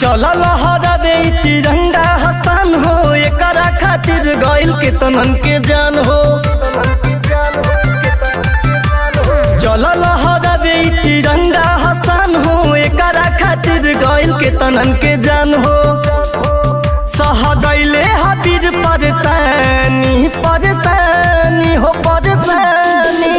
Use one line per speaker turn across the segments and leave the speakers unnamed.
चल लहराबे ई तिरंगा हसन हो एकरा खातिर गइल के तनन के जान हो चल लहराबे ई तिरंगा हसन हो एकरा खातिर गइल के तनन के जान हो सह गइले हबीर परेशानी परेशानी हो परेशानी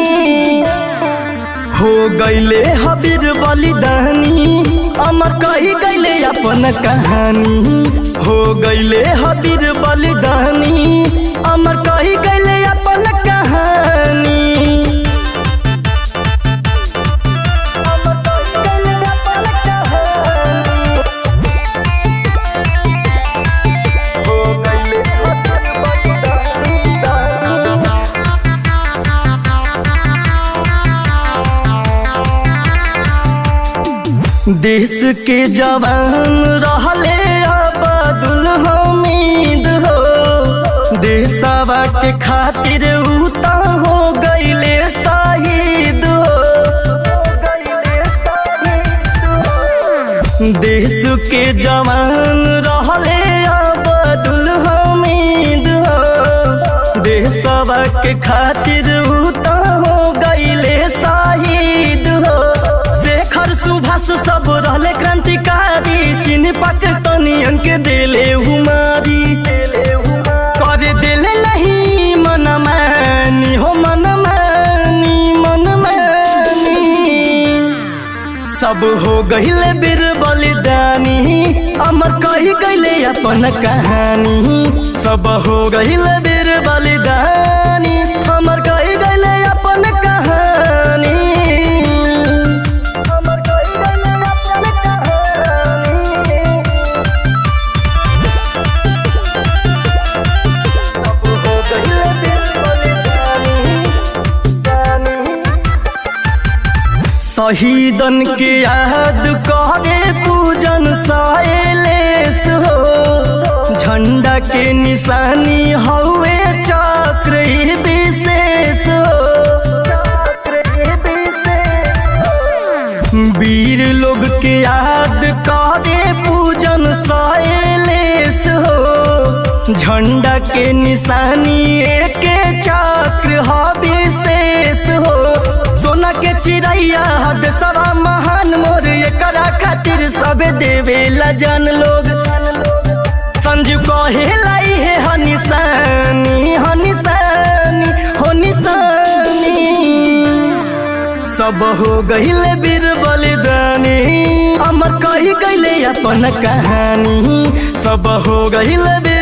हो गइले हबीर बलिदानी अमर कही गइले अपन कहानी हो गइले हबीर बलिदानी अमर कही गइले अपन कहानी हो गइले हबीर बलिदानी देश के जवान रहले अबदुल हमीद हो देशवा के खातिर उता हो गईले शहीद हो देश के जवान रहले अबदुल हमीद हो देशवा के खातिर उता हो गईले शहीद हो शेखर सुभाष सब रहले क्रांतिकारी चीन पाकिस्तानियन के दिले हुमारी कर दिले नहीं मनमानी हो मनमानी मनमानी सब हो गहिले बीर बलिदानी अमर कही गईले अपन कहानी सब हो गहिले बीर बलिदानी अमर कही गईले अपन कहानी अमर कही गईले अपन कहानी सब हो गहिले बीर बलिदानी शहीदन के याद करे पूजन साइलेस हो झंडा के निशानी हवे चक्र ई विशेष हो वीर लोग के याद करे पूजन साइलेस हो झंडा के निशानी एक चक्र ह विशेष हो सोना के चिड़ैया हद सवा महान मोर एकरा खातिर सबे देवे ला जान लोग संजू कहे लाई है हनिसानी हनिसानी हनिसानी सब हो गहिले बीर बलिदानी अमर कही गईले अपन कहानी सब हो गहिले बीर